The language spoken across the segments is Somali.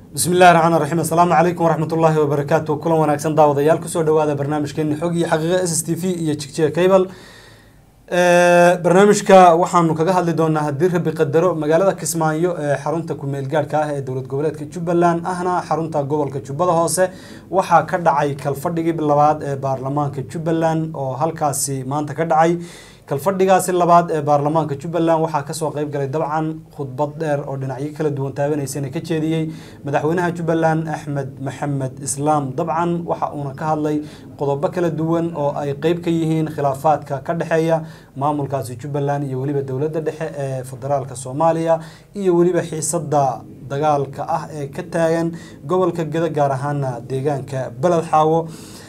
bismi illahi raxmaan raxiim assalaamu calaykum waraxmat ullaahi wabarakaatu kulan wanaagsan daawadayaal kusoo dhawaada barnaamijkeeni xog iyo xaqiiqa s s t v iyo jigjiga cable barnaamijka waxaanu kaga hadli doonaa haddii rabi qadaro magaalada kismaayo ee xarunta kumeel gaadhka ah ee dowlad goboleedka jubbaland ahna xarunta gobolka jubbada hoose waxaa ka dhacay kalfadhigii labaad ee baarlamaanka jubbaland oo halkaasi maanta ka dhacay kalfadhigaasi labaad ee baarlamaanka jubbaland waxaa kasoo qeyb galay dabcan khudbad dheer oo dhinacyo kala duwan taabanaysana ka jeediyey madaxweynaha jubbaland axmed maxamed islaam dabcan waxa uuna ka hadlay qodobo kala duwan oo ay qeyb ka yihiin khilaafaadka ka dhexeeya maamulkaasi jubbaland iyo weliba dowladda dhexe ee federaalka soomaaliya iyo weliba xiisada dagaalka ah ee ka taagan gobolka geda gaar ahaana deegaanka beled xaawo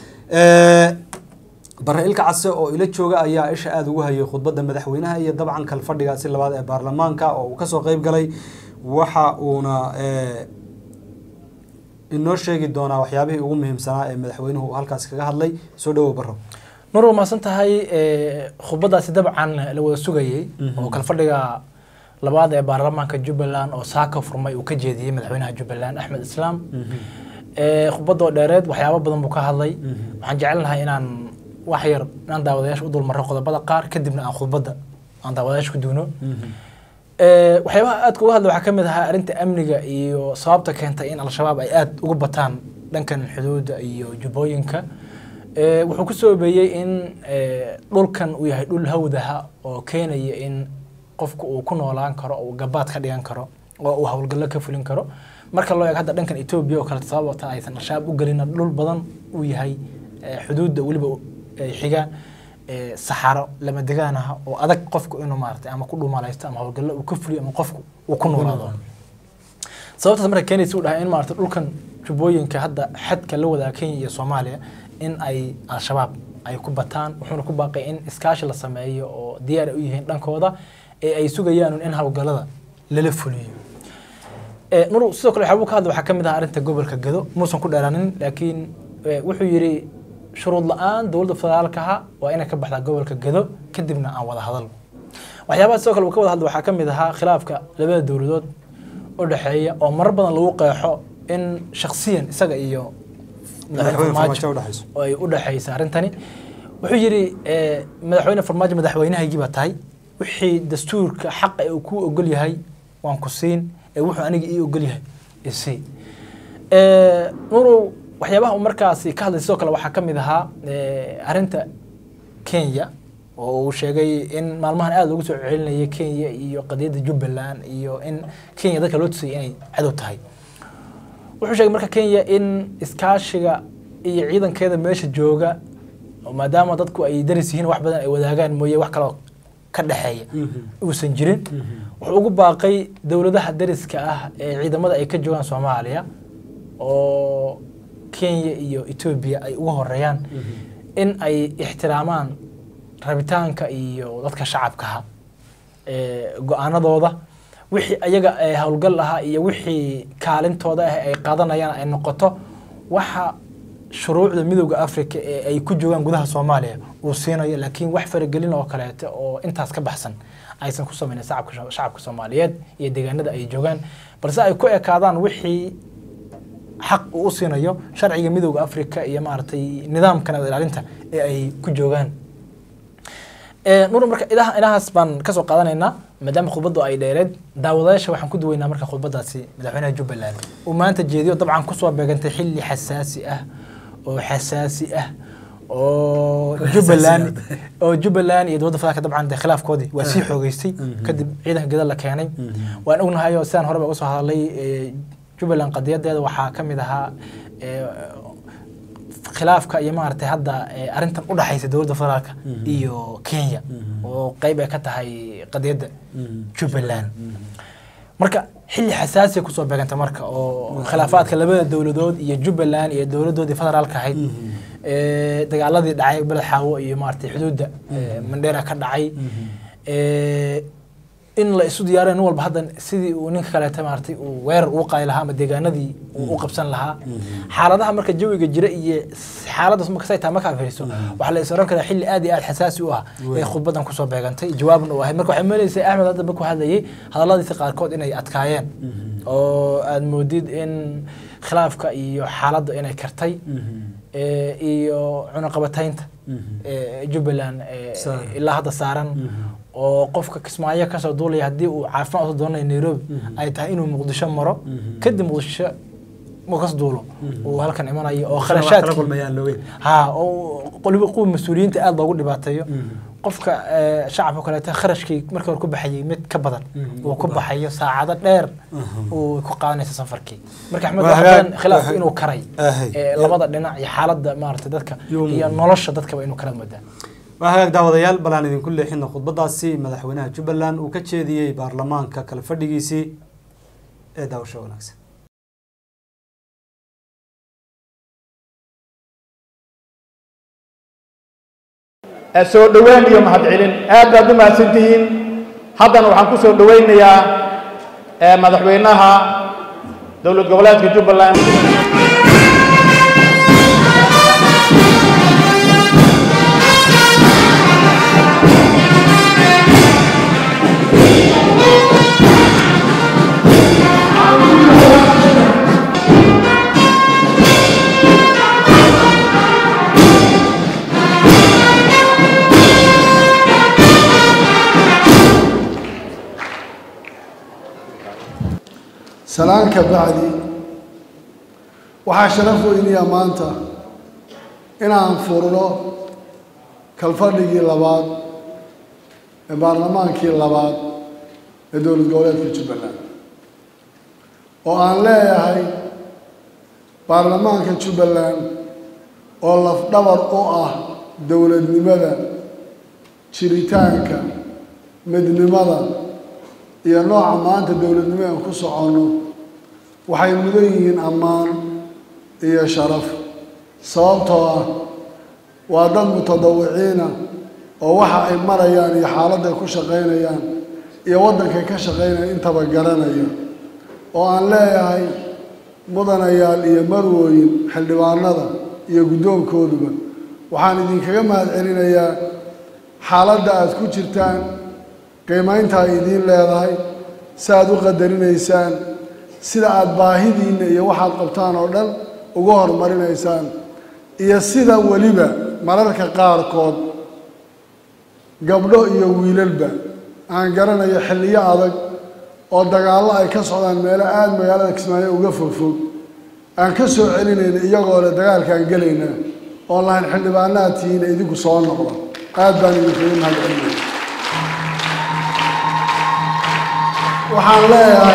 bare ilka case oo ila jooga ayaa isha aada ugu hayay khudbadda madaxweynaha iyo dabcan kalfadhigaasi labaad ee baarlamaanka oo uu kasoo qeyb galay waxa uuna inoo sheegi doonaa waxyaabihii ugu muhiimsanaa ee madaxweynuhu uu halkaasi kaga hadlay soo dhawow baro mar waa mahadsan tahay khudbadaasi dabcan la wada sugayey oo kalfadhiga labaad ee baarlamaanka jubbaland oo saaka furmay uu ka jeediyey madaxweynaha jubbaland axmed islaam khudbadoo dheereed waxyaabo badan buu ka hadlay waxaan jecelnahay inaan wax yar inaan daawadayaasha u dulmarro qodobada qaar kadibna aan khudbadda aan daawadayaasha ku duuno waxyaabaha aadka uga hadla waxaa ka mid ahaa arrinta amniga iyo sababta keentay in al-shabaab ay aada ugu bataan dhankan xuduudda iyo jubbooyinka wuxuu ku soo obeeyey in dhulkan uu yahay dhul hawdaha oo keenaya in qofku uu ku noolaan karo oo uu gabaad ka dhigan karo oo uu howlgallo ka fulin karo marka loo eego hadda dhankan etoobiya oo kale sababta aysan al-shabaab u gelina dhul badan uu yahay xuduudda weliba xiga saxaro lama degaan ah oo adag qofku inuu maarata ama ku dhumalaysto ama howlgallo uu ka fuliyo ama qofku uu ku noolaado sababtaas marka keenaysa u dhahay in maarata dhulkan jubbooyinka hadda xadka la wadaa kenya iyo soomaaliya in ay al-shabaab ay ku bataan wuxuuna ku baaqay in iskaashi la sameeyo oo diyaar ay u yihiin dhankooda ee ay sugayaan in howlgallada lala fuliyo nur sidoo kale waxyaabuu ka hadla waxaa ka mid ah arrinta gobolka gado muusan ku dheeraanin laakiin wuxuu yidhi shuruud la-aan dowladda federaalkaha waa inay ka baxdaa gobolka gado kadibna aan wada hadal waxyaabaha sidoo kale uu ka wada hadla waxaa ka mid ahaa khilaafka labada dowladood u dhexeeya oo marar badan lagu qeexo in shaksiyan isaga iyo madaxweyne farmaajo oo ay u dhexaysa arrintani wuxuu yidhi madaxweyne farmaajo madaxweynahaygii baa tahay wixii dastuurka xaqa uu kuu ogol yahay waan ku siin ee wuxuu aniga ii ogol yahay isii nurow waxyaabaha uu markaasi ka hadlay sidoo kale waxaa ka mid ahaa arrinta kenya oo uu sheegay in maalmahan aada loogu soo celinayay kenya iyo qadiyadda jubbaland iyo in kenya dadka loo tusayay inay cadow tahay wuxuu sheegay marka kenya in iskaashiga iyo ciidankeeda meesha jooga maadaama dadku ay daris yihiin wax badan ay wadaagaan mooye wax kaloo ka dhexeeya uusan jirin wuxuu ugu baaqay dowladaha dariska ah ee ciidamada ay ka joogaan soomaaliya oo kenya iyo etoobiya ay uga horeeyaan in ay ixtiraamaan rabitaanka iyo dadka shacabkaha go-aanadooda wixii ayaga howlgal ahaa iyo wixii kaalintooda ah ay qaadanayaan ay noqoto waxa shuruucda midooda africa ee ay ku joogaan gudaha soomaaliya uu siinayo laakiin wax faragelin oo kaleeto oo intaas ka baxsan aysan ku sameynin shacabka soomaaliyeed iyo deegaanada ay joogaan balse ay ku ekaadaan wixii xaq uu u siinayo sharciga midooda africa iyo maaragtay nidaamka nabad ilaalinta ee ay ku joogaan nur marka idaha inahaas baan kasoo qaadanaynaa maadaama khudbaddu ay dheereed daawadayaasha waxaan ku duweynaa marka khudbadaasi madaxweynaha jubbaland uu maanta jeediyo dabcan kusoo beegantay xilli xasaasi ah oo xasaasi ah oo jubbaland oo jubbaland iyo dowladda federaalka dabcan dee khilaafkoodii waa sii xoogeystay kadib ciidanka geda la keenay waan ognahay oo sidaan horeba uga soo hadlay jubbaland qadiyadeeda waxaa ka mid ahaa khilaafka iyo maaragtay hadda arrintan u dhexaysa dowladda federaalka iyo kenya oo qeyb ay ka tahay qadiyadda jubbaland marka xilli xasaasiya kusoo beeganta marka oo khilaafaadka labada dowladood iyo jubbaland iyo dowladoodii federaalka ahayd dagaaladii dhacay beled xaawo iyo maaragtay xuduudda mandheera ka dhacay in la isu diyaariyo nin walba hadda sidii uu ninka kaleeta maaragtay uu weerar uu qaadi lahaa ama deegaanadii uu u qabsan lahaa xaaladaha marka jawiga jira iyo xaaladaas marka say tahay markaa fiiriso waxaa la is oran karaa xilli aad iyo aad xasaasi u ah ee khudbadan kusoo beegantay jawaabna uu ahay marka waxay maleysay axmed hadda markuu hadlayay hadalladiisa qaarkood inay adkaayeen oo aada moodid in khilaafka iyo xaaladda inay kartay ee, iyo cunaqabataynta ee, jubbaland ee, Saaran. ilaa hadda saaran oo qofka kismaayo kasoo duulaya haddii uu caafimaad usoo doonaya nairobi ay tahay inuu muqdisho maro kadib muqdisho markas duulo uu halkan imanayo oo kharashaadkii kulmayaan loogeyn ha oo qoliba kuwa mas-uuliyiinta aada loogu dhibaateeyo qofka ee, shacabka kaleeto kharashkii markii hore ku baxayay mid ka badan Mhm, uu uu ku ku baxayo saacado dheer uu ku qaadanaysa safarkii marka axmed Waa waxa hagaag- badan khilaafku waa- inuu karay Ahay. ee, labada dhinac iyo xaaladda maaragtay dadka Yuu iyo muuqda. nolosha dadkaba inuu kala moodaa waa hagaag daawadayaal bal aan idinku leexino khudbadaasi madaxweynaha jubbaland uu ka jeediyey baarlamaanka kala fadhigiisii ee daawasho wanaagsan soo dhoweyn iyo mahadcelin aad baad u mahadsantihiin haddana waxaan ku soo dhoweynayaa eh, madaxweynaha dowlad goboleedka jubbaland salaan ka bacdi waxaa sharaf weyniya maanta inaan furno kalfadhigii labaad ee baarlamaankii labaad ee dowlad goboleedka jubbaland oo aan leeyahay baarlamaanka jubbaland oo lafdhabar u ah dowladnimada jiritaanka midnimada iyo nooca maanta dowladnimo aan ku soconno waxay mudan yihiin ammaan iyo sharaf sababtoo ah waa dad mutadawiciina oo waxa ay marayaan iyo xaaladday ku shaqaynayaan iyo waddankay ka shaqaynayaan intaba garanaya oo aan leeyahay mudanayaal iyo marwooyin xildhibaanada iyo guddoonkooduba waxaan idinkaga mahad celinayaa xaaladda aad ku jirtaan qiimaynta ay idiin leedahay si aad u qadarinaysaan sida aada baahidiinna iyo waxaad qabtaan oo dhan uga horumarinaysaan iyo sida weliba mararka qaarkood gabdho iyo wiilalba aan garanayo xilliyo adag oo dagaallo ay ka socdaan meelo aada magaalada kismaayo uga fogfog aan ka soo celinayna iyagoo le dagaalkaan gelaynaa oon lahayn xildhibaanaad tihiina idinku soo noqda aad baan idinkaga mahad celinaya waxaan leeyahay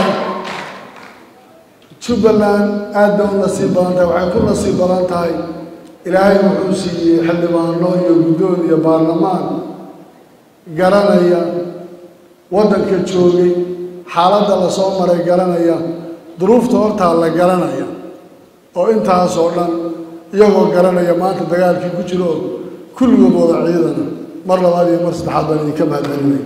jubbaland aad bay u nasiib badan tahay waxay ku nasiib badan tahay ilaahay wuxuu siiyey xildhibaano iyo guddoon iyo baarlamaan garanaya waddanka joogay xaaladda lasoo maray garanaya duruufta hortaa la garanaya oo intaasoo dhan iyagoo garanaya maanta dagaalkii ku jiro oo kulligood wada ciidana mar labaad iyo mar saddexaad baan idinka mahad celinaya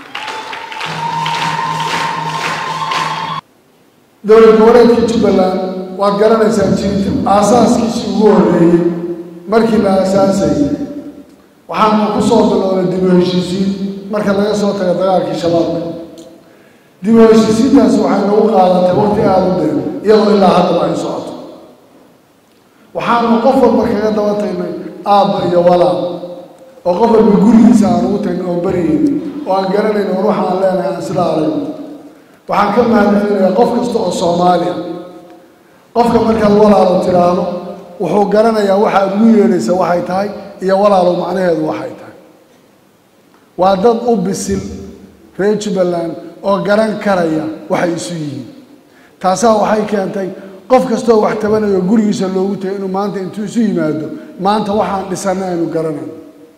dowlad goboleedka jubbaland waad garanaysaan jirita aasaaskiisii ugu horreeyey markii la aasaasayay waxaanu ku soo bilownay dib u heshiisiin marka laga soo tago dagaalkii shabaabka dib u heshiisiintaasi waxay nagu qaadatay waqti aada u dheer iyadoo ilaa haddaba ay socoto waxaanu qof walba kaga daba tagnay aabba iyo walaal oo qof walba gurigiisa aan ugu tagin oo baryayn oo aan garanayn war waxa aan leenahay aan sila aragno waxaan ka mahad celinayaa qof kasta oo soomaali ah qofka markaad walaalo tidhaahdo wuxuu garanayaa waxaad ugu yeedhaysa waxay tahay iyo walaalo macnaheedu waxay tahay waa dad u bisil reer jubbaland oo garan karaya waxay isu yihiin taasaa waxay keentay qof kastaoo wax tabanayo gurigiisa loogu tagay inuu maanta intuu isu yimaado maanta waxaan dhisanna aynu garanayno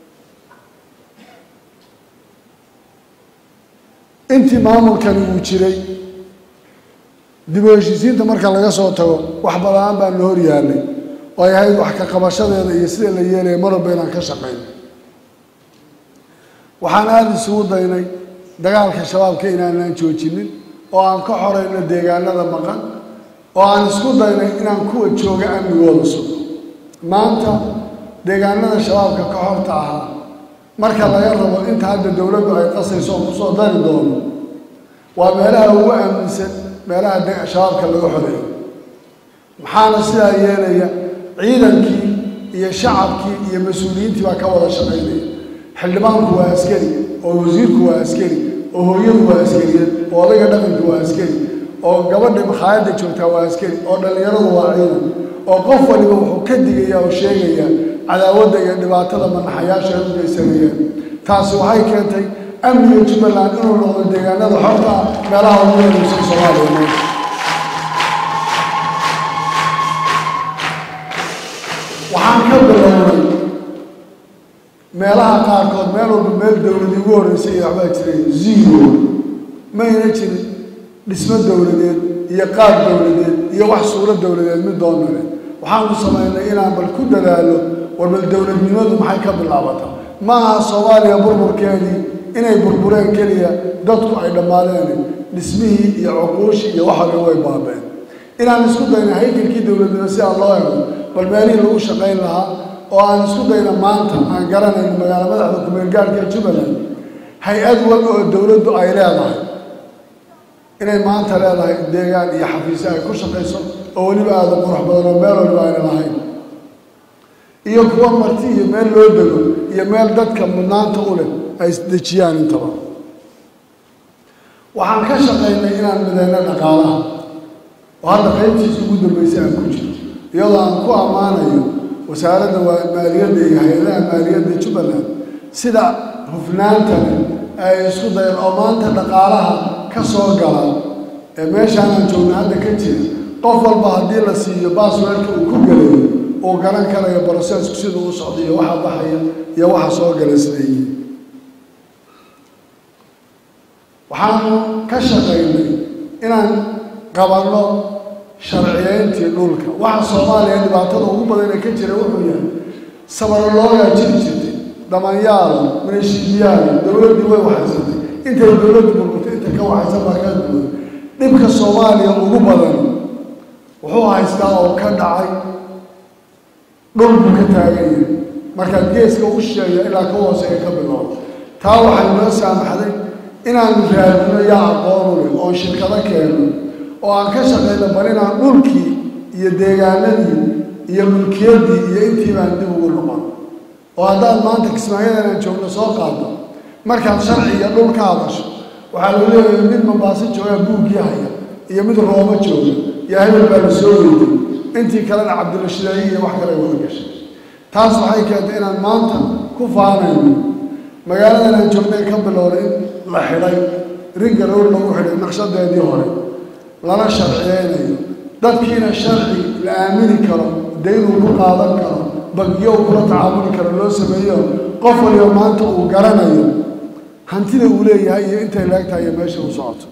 intii maamulkani uu jiray dib u heshiisiinta marka laga soo tago wax badaan baa na hor yaallay oo ay ahayd wax ka qabashadeeda iyo sida la yeelaya mar walba inaan ka shaqayno waxaan aada isugu daynay dagaalka shabaabka inaanaan joojinin oo aan ka xorayno deegaanada maqan oo aan isku daynay inaan kuwa jooga amnigooda sugo maanta deegaanada shabaabka ka horta ahaa marka laga rabo inta hadda dowladdu ay qasayso oo kusoo dari doono waa meelaha ugu aaminsan meelaha de- shabaabka laga xoreeyo maxaana sidaa yeelaya ciidankii iyo shacabkii iyo mas-uuliyiintii baa ka wada shaqaynaya xildhibaanku waa askari oo wasiirku waa askari oo hooyadu waa askariyeed oo odayga dhaqanku waa askari oo gabadha makhaayadda joogtaa waa askari oo dhallinyaradu waa ciidan oo qof waliba wuxuu ka digaya oo sheegaya cadaawadda iyo dhibaatada manaxayaasha ay u geysanayeen taasi waxay keentay amniga jubbaland inuu noqdo deegaanada xorta ah meelaha ugu muhiimsan soomaaliya maanta waxaan ka bilownay meelaha qaarkood meel walba meel dowlad igu horreysay iyo waxbaa jiray zero mayna jirin dhismo dowladeed iyo qaab dowladeed iyo wax suuro dowladeed mid doonale waxaan ku samaynay inaan bal ku dadaalo war bal dowladnimadu maxay ka bilaabataa ma aha soomaaliya burburkeedii inay burbureen keliya dadku ay dhammaadeen dhismihii iyo cuquushii iyo waxa way baabeen inaan isku dayna haykalkii dowladnimo si aan loo ego bal meelihii lagu shaqayn lahaa oo aan isku dayna maanta aan garanayn magaalo madaxda kumeelgaarka ee jubbaland hay-ad wal oo dowladdu ay leedahay inay maanta leedahay deegaan iyo xafiisyo ay ku shaqayso oo weliba aada qurux badan oo meel waliba ayna lahayn iyo kuwa marti iyo meel loo dego iyo meel dadka mudnaanta u leh ay isdejiyaan intaba waxaan ka shaqaynay inaan mideyno dhaqaalaha oo hadda qaybtiisa ugu dambeysay aan ku jiro iyadoo aan ku ammaanayo wasaaradda waa- maaliyadda iyo hay-adaha maaliyadda jubbaland sida hufnaanta leh ay isku dayeen oo maanta dhaqaalaha ka soo gala ee meeshaanaan joogna hadda ka jira qof walba haddii la siiyo baasweerka uu ku gelayo uu garan karayo brosesku siduu u socdo iyo waxa baxaya iyo waxa soo gala isleeyihin waxaanu ka shaqaynay inaan qabanno sharciyeyntii dhulka waxa soomaaliya dhibaatada ugu badan ee ka jira wuxuu yahay sabaroloogaa jiri jirtay dhamanyaal mineshiibiyaal dowladdii way waxaysatay intay dowladdu burburtay inta ka waxaysan baa kaa duwan dhibka soomaaliya ugu badan wuxuu haystaa oo ka dhacay dhul buu ka taagan yahay markaad geeska u sheeya ilaa ka hooseeya ka bilowda taa waxay noo saamaxday inaanu raadino yaa aqoonu leh oon shirkado keenno oo aan ka shaqayno bal inaan dhulkii iyo deegaanadii iyo mulkiyaddii iyo intii baan dib ugu noqon oo haddaad maanta kismaayadan aan joogno soo qaado markaad sharci iyo dhul ka hadasho waxaa lagu leeyahay mid mambaaso joogaa buuggii haya iyo mid roobo jooga iyo hebel baa la soo weyday intii kalena cabdilashideeye iyo wax kale wada gashay taas waxay keentay inaan maanta ku faanayno magaaladan aan joognay ka bilowday in la xidhay ringa roor lagu xidhay naqshadeedii hore lana sharciyeynayo dadkiina sharci la aamini karo daynuu ku qaadan karo bangiyo uu kula tacaamuli karo loo sameeyo qof waliba maanta uu garanayo hantida uu leeyahay iyo intay leegtahay iyo meesha uu socoto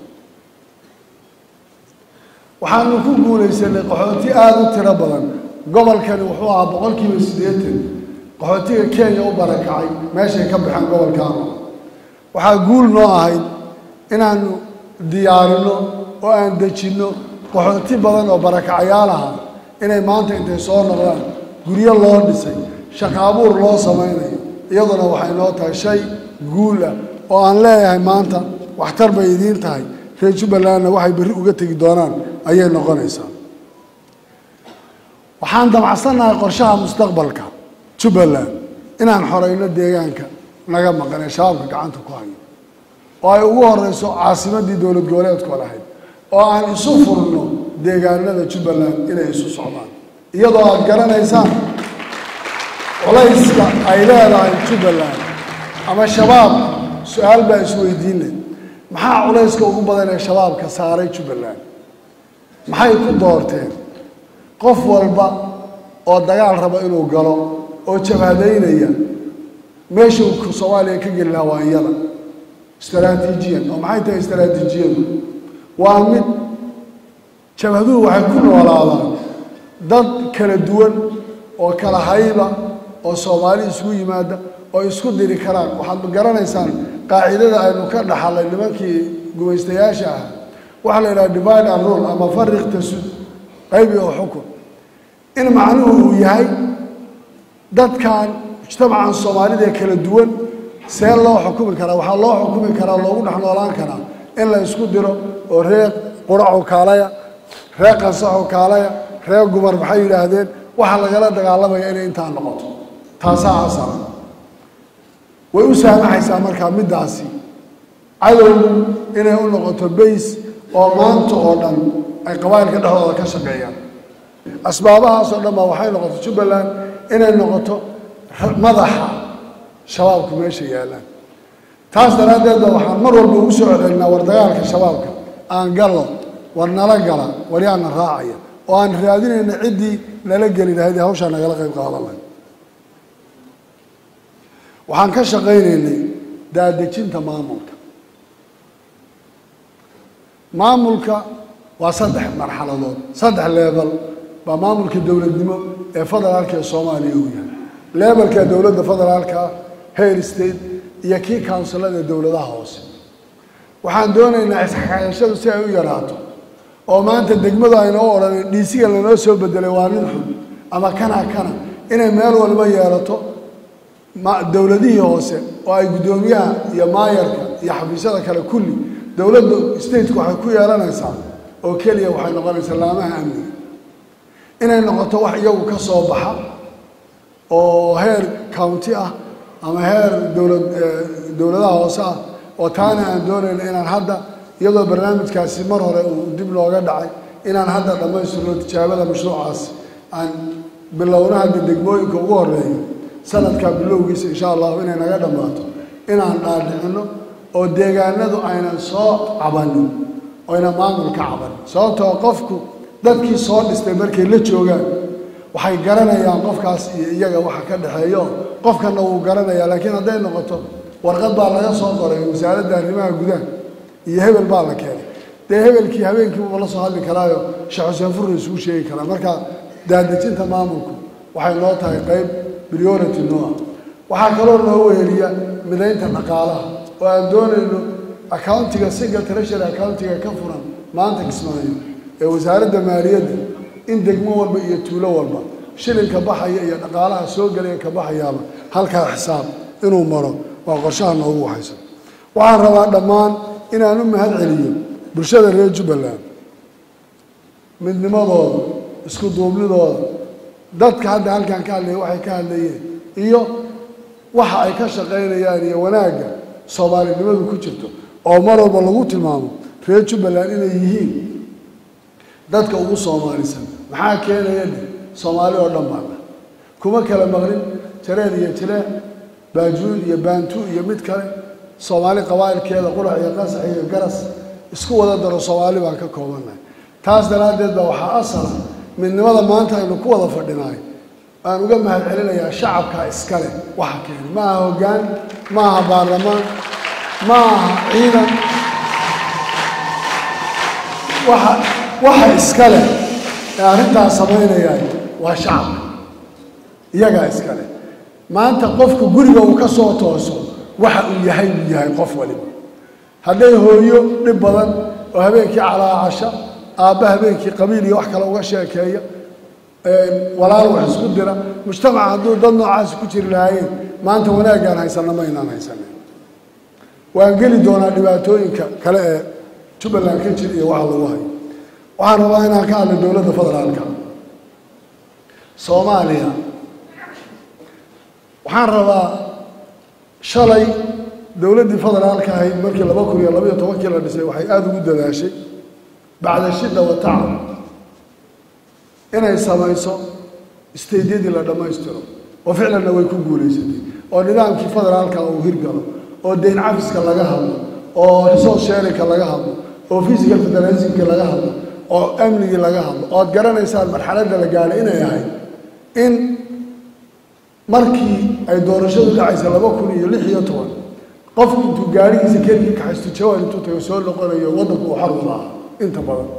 waxaanu ku guulaysanay qaxooti aada u tiro badan gobolkani wuxuu ahaa boqolkiiba siddeetan qaxootiga kenya u barakacay meeshay ka baxeen gobolkaanu waxaa guul noo ahayd inaanu diyaarino oo aan dejinno qaxooti badan oo barakacayaal aha inay maanta intay soo noqdaan guryo loo dhisay shaqo abuur loo samaynayo iyaduna waxay noo tahay shay guul ah oo aan leeyahay maanta waxtar bay idiin tahay reer jubbalandna waxay berri uga tegi doonaan ayay noqonaysaa waxaan damacsannahay qorshaha mustaqbalka jubbaland inaan xoreyno deegaanka naga maqan ee shabaabka gacanta ku hayo oo ay ugu horeyso caasimadii dowlad goboleedku lahayd oo aan isu furno deegaanada jubbaland inay isu socdaan iyadoo aad garanaysaan culayska ay leedahay jubbaland ama shabaab su-aal baa isweydiinay maxaa culayska ugu badan ee shabaabka saaray jubbaland maxay ku doorteen qof walba oo dagaal raba inuu galo oo jabhadaynaya meesha uu soomaaliya ka geli lahaa waa iyada istaraatiijiyan oo maxay tahay istaraatiijiyadu waa mid jabhaduhu waxay ku noolaadaan dad kala duwan oo kala hayba oo soomaali isugu yimaada oo isku diri karaan waxaad garanaysaan qaacidada aynu ka dhaxalay nimankii gumaystayaasha ah waxaa la yidhaha divide and rule ama fariq tasud qaybi oo xukun in macnuhu uu yahay dadkan mujtamacan soomaalida ee kala duwan see loo xukumi karaa waxaa loo xukumi karaa loogu dhex noolaan karaa in la isku diro oo reer quraco kaalaya reer qansaxo kaalaya reer gumar maxay yidhaahdeen waxaa lagala dagaalamaya inay intaa noqoto taasaa asala way u saamaxaysaa markaa middaasi cadowgu inay u noqoto bays oo maanta oo dhan ay qabaa'ilka dhexdooda ka shaqeeyaan asbaabahaasoo dhan baa waxay noqoto jubbaland inay noqoto madaxa shabaabku meesha yaallaan taas daraaddeed ba waxaan mar walba ugu soo celinaa war dagaalka shabaabka aan gallo war nala gala war yaana raacaya oo aan raadinayna ciddii nala geli lahayd ee hawshaa nagala qayb qaadan lahayd waxaan ka shaqaynaynay daadejinta maamulka maamulka waa saddex marxaladood saddex leebel baa maamulka dowladnimo ee federaalka ee soomaaliya uu yahay leebelka dowladda federaalka hair state iyo kii counsilada dowladaha hoose waxaan doonaynaa isxakaashadu si ay u yaraato oo maanta degmadu ayna u odhanin dhiisiga lanoo soo bedelay waa nin xun ama kana kana inay meel walba yeelato dowladihii hoose oo ay guddoomiyaha iyo maayarka iyo xafiisyada kale kulli dowladda stateku waxay ku yeelanaysaa oo keliya waxay noqonaysaa laamaha amniga inay noqoto wax iyagu ka soo baxa oo heer county ah ama heer dowlad dowladaha hoose ah oo taana aan doonayno inaan hadda iyadoo barnaamijkaasi mar hore uu dib looga dhacay inaan hadda dhammaystirno tijaabada mashruucaas aan bilowna hadda degmooyinka ugu horeeyo sanadka bilowgiisa insha allahu inay naga dhammaato inaan dhaadhicino oo deegaanadu aynan soo cabanin oyna maamul ka cabanin sababtoo qofku dadkii soo dhistay markay la joogaan waxay garanayaan qofkaas iyo iyaga waxa ka dhexeeyo qofkana wuu garanayaa laakiin hadday noqoto warqad baa laga soo qoray wasaaradda arrimaha gudaha iyo hebel baa la keenay dee hebelkii habeenkiibuba la soo hadli karaayo sheekh xuseen furre isugu sheegi karaa marka daadejinta maamulku waxay noo tahay qayb priority noo ah waxaa kaloo noo weheliya midaynta dhaqaalaha oo aan doonayno accountiga single treasury accountiga ka furan maanta kismaayo ee wasaaradda maaliyadda in degmo walba iyo tuulo walba shilinka baxaya iyo dhaqaalaha soo gelaya ka baxayaaba halkaa xisaab inuu maro waa qorshaha noogu waxaysan waxaan rabaa dhammaan inaan u mahad celiyo bulshada reer jubbaland midnimadooda isku duubnidooda dadka hadda halkan ka hadlaya waxay ka hadlayeen iyo waxa ay ka shaqaynayaan iyo wanaagga soomaalinimadu ku jirto oo mar walba lagu tilmaamo reer jubbaland inay yihiin dadka ugu soomaalisan maxaa keenaya dhe soomaali oo dhan baana kuma kala maqlin jareen iyo jileec baajuud iyo baantu iyo mid kale soomaali qabaa'ilkeeda qurac iyo qasax iyo garas isku wada daro soomaali baan ka koobannahay taas daraaddeed baa waxaa asala midnimada maanta aynu ku wada fadhinaay aan uga mahad celinayaa shacabka iskale waxa keenay ma aha hoggaan ma aha baarlamaan ma aha ciidan waxa waxa iskale ee arrintaas samaynaya waa shacabka iyagaa iskale maanta qofku guriga uu ka soo tooso waxa uu yahay uu yahay qof waliba hadday hooyo dhib badan oo habeenkii calaacasha aabba habeenkii qabiil iyo wax kale uga sheekeeya walaal wax isku dira mujtamaca hadduu dad noocaasi ku jiri lahaayeen maanta wanaaggaan haysanna ma aynaan haysanin waan geli doonaa dhibaatooyinka kale ee jubbaland ka jira iyo waxa lagu hayo waxaan rabaa inaan ka hadlo dowladda federaalka soomaaliya waxaan rabaa shalay dowladdii federaalka ahayd markii laba kun iyo labaiyo tobankii la dhisay waxay aada ugu dadaashay bacda shidda wa tacab inay samayso isteydyadii la dhammaystiro oo ficlanna way ku guulaysatay oo nidaamkii federaalka uu hirgalo oo deyn cafiska laga hadlo oo resource sharinka laga hadlo oo physical federalismkii laga hadlo oo amnigii laga hadlo oo ad garanaysaan marxaladda la gaadhay inay ahayd in markii ay doorashadu dhacaysa laba kun iyo lix iyo toban qofku intuu gaarigiisa keligii kaxaysto jawaan intuu tago soo noqonayo waddanku uu xor wada aha inta badan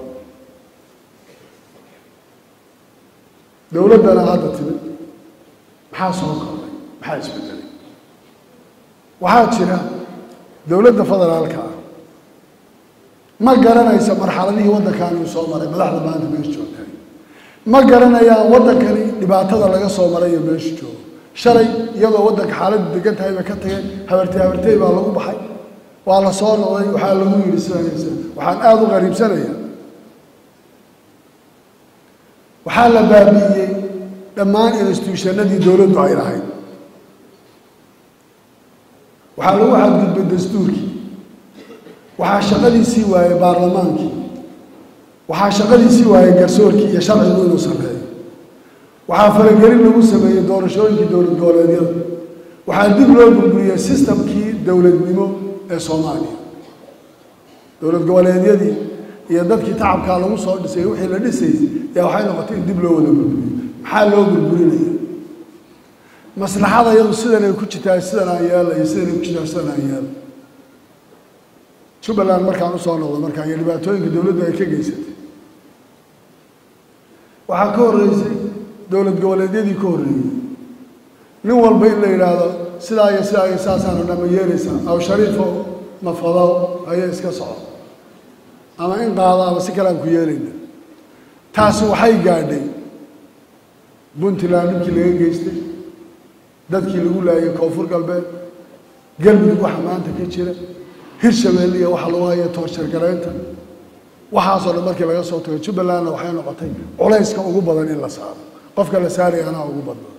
dowladdana hadda timid maxaa soo kordhay maxaa isbedelay waxaa jira dowladda federaalka ah ma garanaysa marxaladihii waddankaani uu soo maray madaxda maanta meesha joogtay ma garanayaan waddankani dhibaatada laga soo maray iyo meesha joogo shalay iyadoo waddanka xaaladdu degan tahay bay ka tageen habartay habartay baa lagu baxay waa la soo noqday waxaa lagu yidhi sidanaysa waxaan aada u qariibsanayaa waxaa la baabi'iyey dhammaan instituushanadii dowladdu ay lahayd waxaa lagu xadgudbay dastuurkii waxaa shaqadiisii waayey baarlamaankii waxaa shaqadiisii waayey garsoorkii iyo sharcigu inuu sarreeyo waxaa faragelin lagu sameeyey doorashooyinkii dowlad goboleedyada waxaa dib loo burburiyey sistamkii dowladnimo ee soomaaliya dowlad goboleedyadii iyo dadkii tacabkaa lagu soo dhisay wixii la dhisayay yaa waxay noqotay in dib loo wada burburiyo maxaa loo burburinaya maslaxada iyadu sidanay ku jirtaa sidan aan yeela iyo sidanay ku jirtaa sidan aan yeela jubbaland markaan usoo noqdo markaa iyo dhibaatooyinka dowladdu ay ka geysatay waxaa ka horreysay dowlad goboleedyadii ka horreeyey nin walba in la yidhaahdo sidaa iyo sidaa iyo saasaana dhama yeelaysaa aw shariifo mafado haya iska soco ama in qaado ama si kale aan ku yeelayna taasi waxay gaadhay puntland dhibkii laga geystay dadkii lagu laayay koonfur galbeed galmudug waxa maanta ka jira hirshabelle iyo waxa lagu haya toorjargaraynta waxaasoo dhan markii laga soo tago jubbalandna waxay noqotay culayska ugu badan in la saaro qofka la saaraya anaa ugu badnaa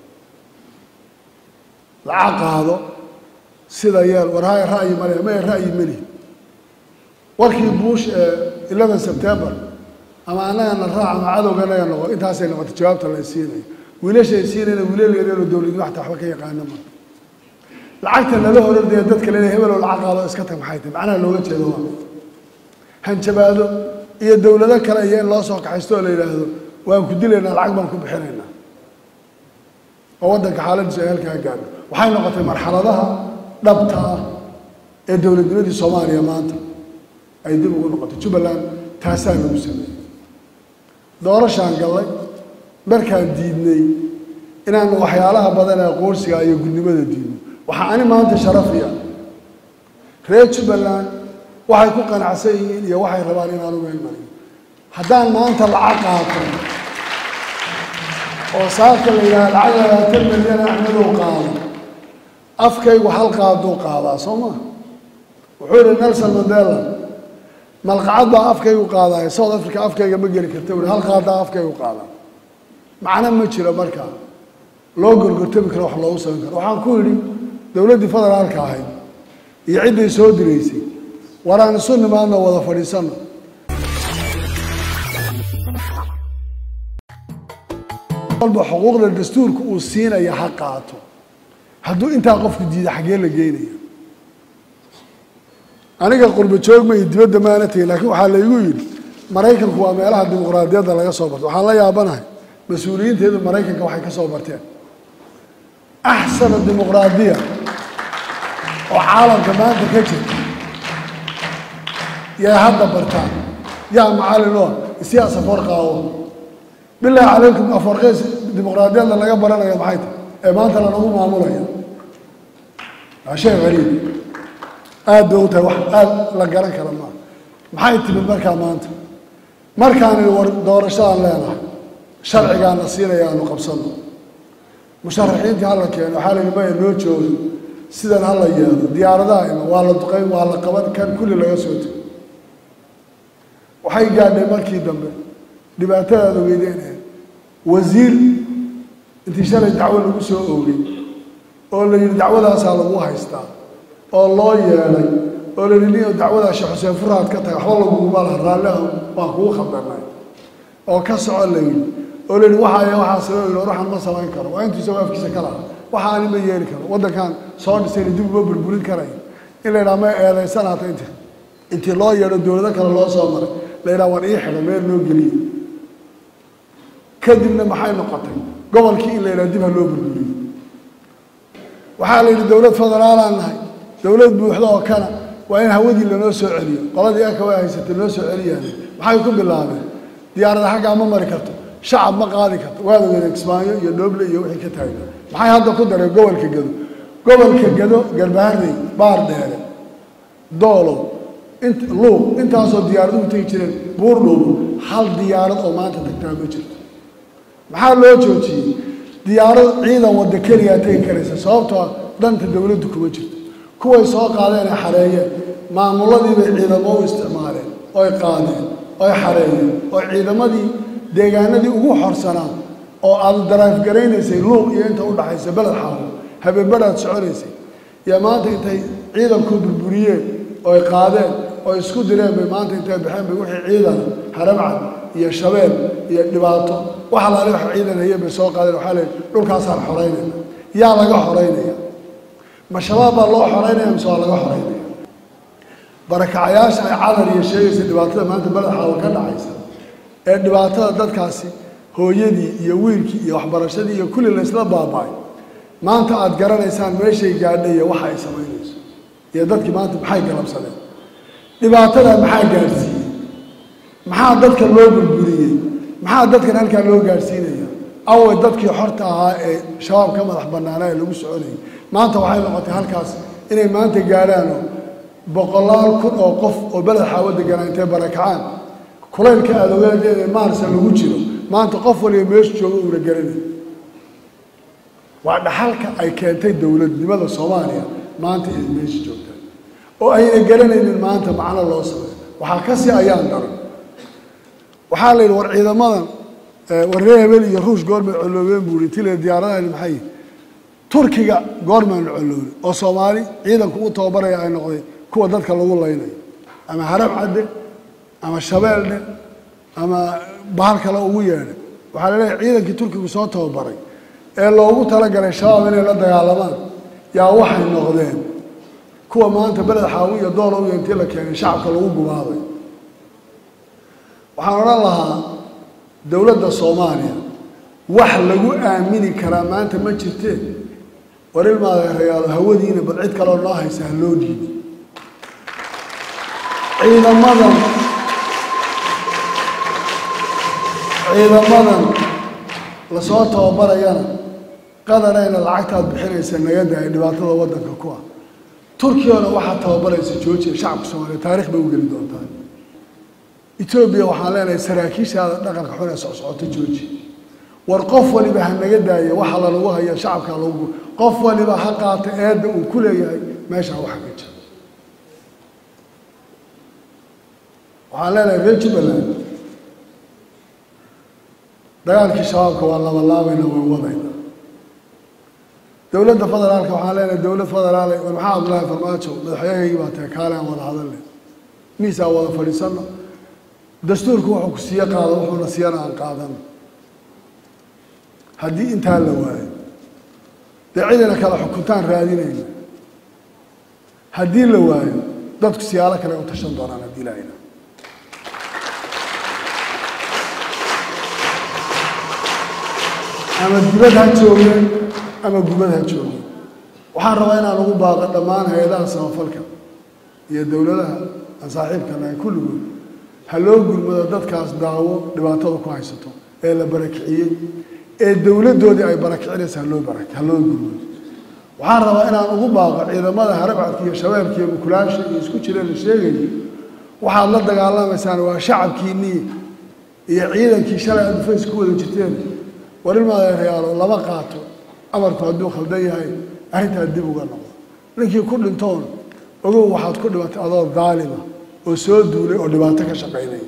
lacag qaado sida yeel warhaya ra'yi male maya ra'yi meli warkii buush ee eleven september ama annagana raac ama cadowga naga noqo intaasay noqotay jawaabta la siinayo wiilashay siinayna wiilal yareeroo dowladnimo xataa waxba ka yaqaana ma lacagta lala horordaya dadka lele hebeloo lacag qaado iska tag maxay tahay macnaha looga jeedo waa hanjabaado iyo dowlado kale iyo in loo soo kaxaysto oo la yidhaahdo waan ku dilaynaa lacag baan ku bixinaynaa oo waddanka xaaladiisu ay halkaa gaadho waxay noqotay marxaladaha dhabta ah ee dowladnimadii soomaaliya maanta ay dib ugu noqotay jubbaland taasaa lagu sameeyey doorashaan gallay markaan diidnay inaanu waxyaalaha badan ee qoorsiga iyo gudnimada diidno waxaa ani maanta sharafiya reer jubbaland waxay ku qanacsan yihiin iyo waxay rabaan inaanu meel mariyo haddaan maanta lacag qaato oo saaka la yidhaha lacag labaatan milyan axmedow qaado afkaygu hal qaaduu qaadaa soo maa wuxuu yihi nelson mandela malqacad baa afkaygu qaadaya south africa afkayga ma geli karta ui hal qaadaa afkaygu qaadaa macno ma jiro markaa loo gorgortami karo wax loogu samayn karo waxaan ku yidhi dowladdii federaalka ahayd iyo cidday soo diraysay waraan isu nimaadno wada fadhiisanno walba xuquuqda dastuurka uu siinaya ha qaato hadduu intaa qofku diida xaggee la geynaya aniga qurba joog ma iyo dibadda maana tegin laakiin waxaa laygu yidhi maraykanku waa meelaha dimuqraadiyadda laga soo barto waxaan la yaabanahay mas-uuliyiinteedu maraykanka waxay ka soo barteen axsana dimuqraadiya oo caalamka maanta ka jirta yay hadda bartaan yaa macallin oo siyaas afoorqaawo bilaahi calaykum afoorqeys dimuqraadiyadda laga baranaya maxay tahay ee maanta lanagu maamulaya waa shay qariib aad bay u tahay wax aad la garan kara maa maxay timid markaa maanta markaani war doorashadaan leenahay sharcigaana siinaya aanu qabsano musharaxiintii hala keeno waxaa la yidhi maya noo joogo sidan hala yeelo diyaaradaha ima waa la duqayn waa la qaban kan kulli laga soo tego waxay gaadhay markii dambe dhibaatadaad ogeydeen wasiir intii shalay dacwo lagu soo oogay oo la yidhi dacwadaasaa lagu haystaa oo loo yeelay oo la yidhi nin dacwadaa sheekh xuseen furaad ka taga waxba laguguma laha raalliha waan kugu khaldanay oo ka soco la yidhi oo la yidhi waxaaya waxaa sabab yidhi ruuxan ma samayn karo waa intuu isagoo afkiisa ka laha waxa ani ma yeeli karo waddankan soo dhisayna dib uma burburin karayo in la yidhaha ma eedaysanaata inti intii loo yeedho dowlado kale loo soo maray la yidhaha waan ii xidha meel noo geliye kadibna maxay noqotay gobolkii in la yidhaha dib ha loo burburiyo waxaa la yidhi dowlad federaalaan nahay dowlad buuxda oo kana waa in hawadii lanoo soo celiyo qoladii aka way haysatay loo soo celiyaan maxay ku bilaabeen diyaarada xaggaa ma mari karto shacab ma qaadi karto waada wada kismaayo iyo dhooble iyo wixii ka taagna maxay hadda ku dareen gobolka gado gobolka gado garbaharey baar dheere doolow int luuq intaasoo diyaaraduhu tegi jireen buurdhowbo hal diyaarad oo maanta tagtaa ma jirto maxaa loo joojiyey diyaarad ciidan wadda keliyaa tegi karaysa sababtoo danta dowladdu kuma jirto kuway soo qaadeen ee xareeyeen maamuladii bay ciidamo u isticmaaleen oy qaadeen oy xareeyeen oo ciidamadii deegaanadii ugu xorsanaa oo aad daraaf garaynaysay luuq iyo inta u dhaxaysa beled xaawo habeenbadhaad soconaysay yaa maanta intay ciidankuu burburiyeen oo ay qaadeen oo isku direen bay maanta intay baxeen bay wixii ciidan haramcad iyo shabeel iyo dhibaato wax alaale wax ciidan hayeen bay soo qaadeen waxaa leeyihi dhulkaasaan xoraynayna yaa laga xoraynaya ma shabaab baa loo xoraynaya mise waa laga xoraynaya barakacayaasha ay cadar iyo sheegaysa dhibaatada maanta beled xaawo ka dhacaysa ee dhibaatada dadkaasi hooyadii iyo wiilkii iyo waxbarashadii iyo kulli laysla baaba'ay maanta aada garanaysaan meeshay gaadhay iyo waxa ay samaynayso iyo dadkii maanta maxay galabsadeen dhibaatada maxaa gaadhsiiyey maxaa dadka loo burburiyey maxaa dadkan halkaa loo gaadhsiinaya away dadkii xorta ahaa ee shabaab ka madax bannaanaa ee lagu soconayay maanta waxay noqotay halkaas inay maanta gaadhaano boqolaal kun oo qof oo beled xaawo deganaa intay barakacaan kulaylka adogeed ee maarsa lagu jiro maanta qof waliba meeshu jooga uuna garanay waa dhaxalka ay keentay dowladnimada soomaaliya maanta ay meesha joogtaan oo ayna garanaynin maanta macno loo sameeyo waxaa ka sii ayaan daran waxaa la yidhi war ciidamadan war reer hebel iyo ruush goormay colloobeen buu yihi tile diyaaradahan maxay turkiga goormaan colloobin oo soomaali ciidanku u tababaraya ay noqday kuwa dadka lagu laynayo ama harab cadde ama shabeeldhe ama bahal kale ugu yeedhay waxaa la leeyahay ciidankii turkigu soo tababaray ee loogu talagalay shabaab inay la dagaalamaan yaa waxay noqdeen kuwa maanta beled xaawi iyo doolow iyo intii la keenay shacabka lagu gubaaday waxaan odhan lahaa dowladda soomaaliya wax lagu aamini karaa maanta ma jirteen war ilmaadeerayaalo hawadiina bal cid kaleo noo haysa ha loo dhiibi ciidamadan ciidamadan lasoo tababarayana qadarayna lacagtaad bixinaysa nagada ay dhibaatada waddanka ku ah turkiyana waxaad tababaraysa joojiya shacabka soomaaliya taarikh bay u geli doontaa etoobiya waxaan leenahay saraakiishaada dhaqanka xun ee socsocoto jooji war qof waliba ha naga daaya waxa lalagu haya shacabka lagu qof waliba ha qaata eedda uu ku leeyahay meeshaa waxa ka jira waxaan leenahay reer jubbaland dagaalkii shabaabka waa labalaabayna waan wadayna dowladda federaalka waxaan leenahay dowlad federaale war maxaa abdullaahi farmaajo madaxweynehaygi baa tahay kaale aan wada hadalne miis aan wada fadhiisano dastuurku wuxuu ku siiye qaado wuxuuna siiyana aan qaadano haddii intaa la waayo dee cidina kale xukuntaan raadinayna haddii la waayo dadku siyaalo kale u tashan doonaan haddii laayna ama dibad ha joogeen ama gubad ha joogeen waxaan rabaa inaan ugu baaqo dhammaan hay-adaha samafalka iyo dowladaha aan saaxiibka nahay kulligood ha loo gurmado dadkaas daawo dhibaatada ku haysato ee la barakiciyey ee dowladdoodii ay barakicinaysa haloo bara ha loo gurmado waxaan rabaa inaan ugu baaqo ciidamada harabcadka iyo shabeelka iyo mukulaasha iyo isku jireen la sheegayo waxaad la dagaalamaysaan waa shacabkiinnii iyo ciidankii shalay aad fays ku wada jirteen war ilmaadeerayaalo lama qaato amarku hadduu khaldan yahay arrintaa dib uga noqdo ninkii ku dhintoon ogow waxaad ku dhimatay adoo daalima oo soo duulay oo dhibaato ka shaqaynaya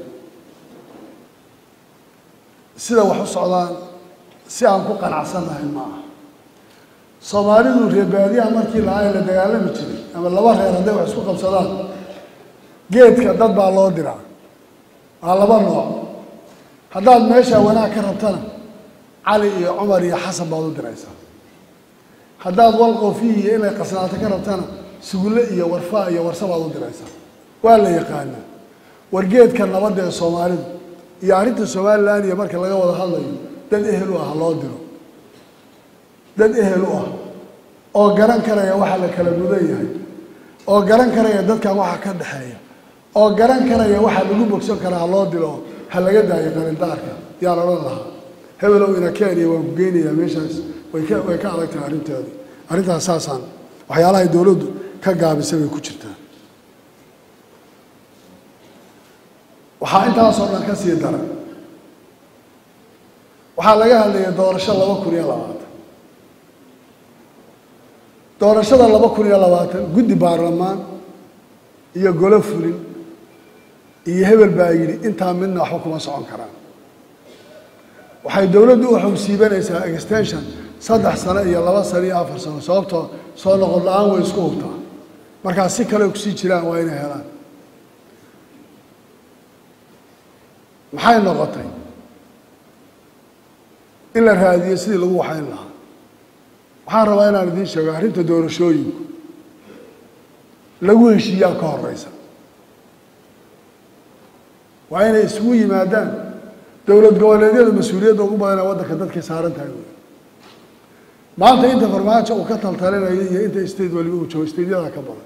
sida wax u socdaan si aan ku qanacsannahay ma aha soomaalidu reebaadiyaha markii lahaa la dagaalami jiray ama laba reer hadday wax isku qabsadaan geedka dad baa loo diraa waa laba nooc haddaad meeshaa wanaag ka rabtana cali iyo cumar iyo xasan baad u diraysaa haddaad walqofiyi iyo inay qasnaato ka rabtana sugulle iyo warfaa iyo warsa baad u diraysaa waa la yaqaanaa wargeedka nabadda ee soomaalidu iyo arrinta somalilan iyo marka laga wada hadlayo dad ehel u ah loo diro dad ehel u ah oo garan karaya waxa la kala mudan yahay oo garan karaya dadkan waxa ka dhexeeya oo garan karaya waxa lagu bogsan karaa ha loo diro ha laga daayo qalindaarka yaan odhan lahaa hebelow ina kenya waan ku geynayaa meeshaas way ka way ka adag tahay arrinteedu arrintaas saasaan waxyaalahay dowladdu ka gaabisay bay ku jirtaa waxaa intaasoo dhan ka sii daran waxaa laga hadlaya doorasho laba kun iyo labaatan doorashada laba kun iyo labaatan guddi baarlamaan iyo golo fulin iyo hebel baa yidhi intaa midna waxba kuma socon karaan waxay dowladdu u xogsiibanaysaa extension saddex sano iyo laba sano iyo afar sano sababtoo soo noqon la-aan way isku hubtaa markaa si kale kusii jiraan waa inay helaan maxay noqotay in la raadiyo sidii lagu waxayn lahaa waxaan rabaa inaan idiin sheego arrinta doorashooyinku lagu heshiiyaa ka horeysa waa inay isugu yimaadaan dowlad goboleedyada mas-uuliyadda ugu badanee waddanka dadkay saaran tahay wey maanta inta farmaajo uu ka taltalinayo iyo inta state waliba uu joogo stateyada ka badan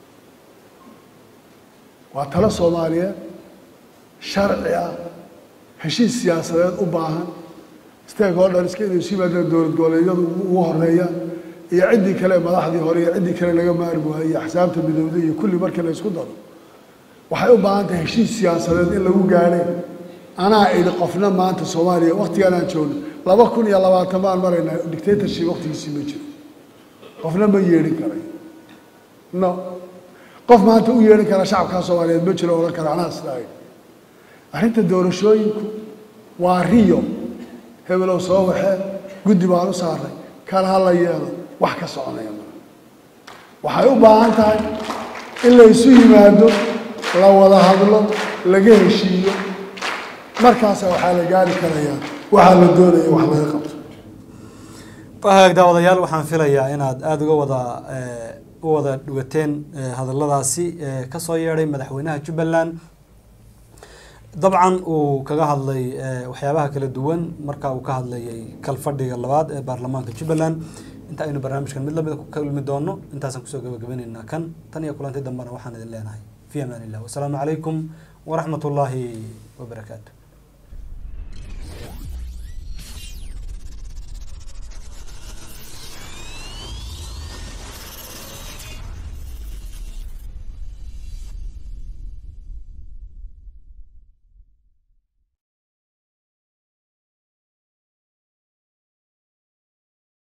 waa talo soomaaliyeed sharci ah heshiis siyaasadeed u baahan stakeholderska inay isu yimaadaan dowlad goboleedyadu ugu horeeya iyo ciddii kale madaxdii hore iyo ciddii kale laga maarmi waayo iyo axsaabta midowda iyo kulli markii la isku daro waxay u baahan tahay heshiis siyaasadeed in lagu gaadhay anaa idhi qofna maanta soomaaliya waktigaan aan joogno laba kun iyo labaatan baan maraynaa dictatorship waktigiisii ma jiro qofna ma yeedhin karay no qof maanta u yeedhin kara shacabkaa soomaaliyeed ma jiro odhan kara anaa sidaa idhi arrinta doorashooyinku waa riyo hebelow soo waxee guddi baan u saaray kan ha la yeelo wax ka soconaya maa waxay u baahan tahay in la isu yimaado la wada hadlo laga heshiiyo markaasa waxaa la gaari karayaa waxaa la doonaya wax laga qabto wahaag daawadayaal waxaan filayaa inaad aada uga wada u wada dhugateen hadalladaasi kasoo yeedhay madaxweynaha jubbaland dabcan uu kaga hadlay waxyaabaha kala duwan marka uu ka hadlayay kalfadhiga labaad ee baarlamaanka jubbaland inta aynu barnaamijkan mid lamida ku kulmi doono intaasaan kusoo gabagabaynaynaa kan tan iyo kulanti dambena waxaan idin leenahay fi amaan illah wasalaamu calaykum waraxmat ullaahi wabarakaatu